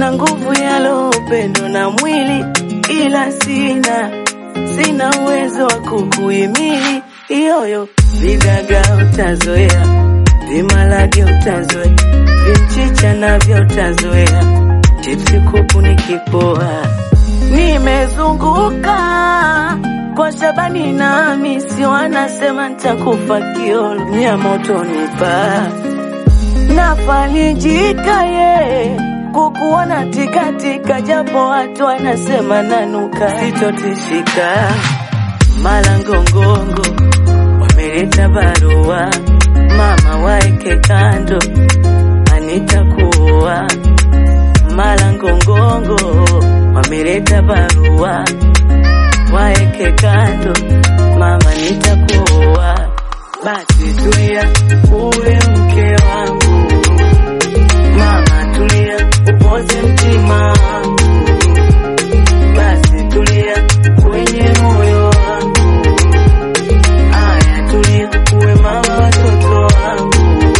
na nguvu ya roho, upendo na mwili, ila sina sina uwezo wa kukuhimili. Iyoyo vigaga utazoea, vimalage utazoea, vimchicha navyo utazoea, chipsi kuku nikipoa. Nimezunguka kwa Shabani na Hamisi, wanasema nitakufa kiolo, nyama utonipa nafalijika ye kukuona tikatika, japo watu wanasema nanuka, sitotishika. Malangongongo wameleta barua, mama waeke kando, anitakuwa. Malangongongo wameleta barua, waeke kando, mama nitakuwa. Basi tulia, uwe mke wangu, mama tulia, upoze mtima wangu. Basi tulia kwenye moyo wangu, aya tulia, uwe mama watoto wangu.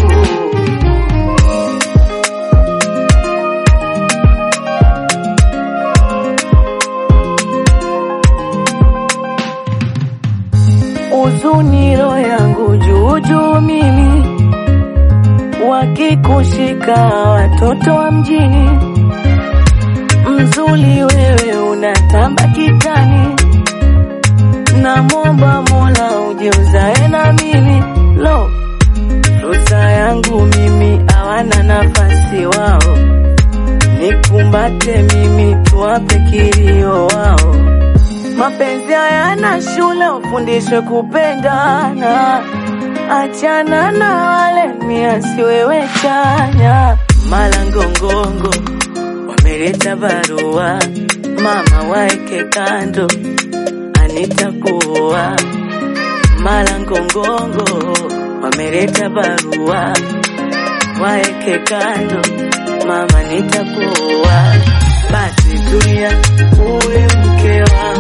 Uzuni roho yangu juu juu mimi, wakikushika watoto wa mjini, mzuri wewe unatamba kitani, namwomba Mola uje uzae na mimi lo, fursa yangu mimi hawana nafasi wao, nikumbate mimi tuwape kilio wao. Mapenzi hayana shule, ufundishwe kupendana. Achana na wale miasi, wewe chanya. Malangongongo wameleta barua, mama waeke kando, anitakuwa. Malangongongo wameleta barua, waeke kando, mama nitakuwa. Basi tulia, uwe mke wangu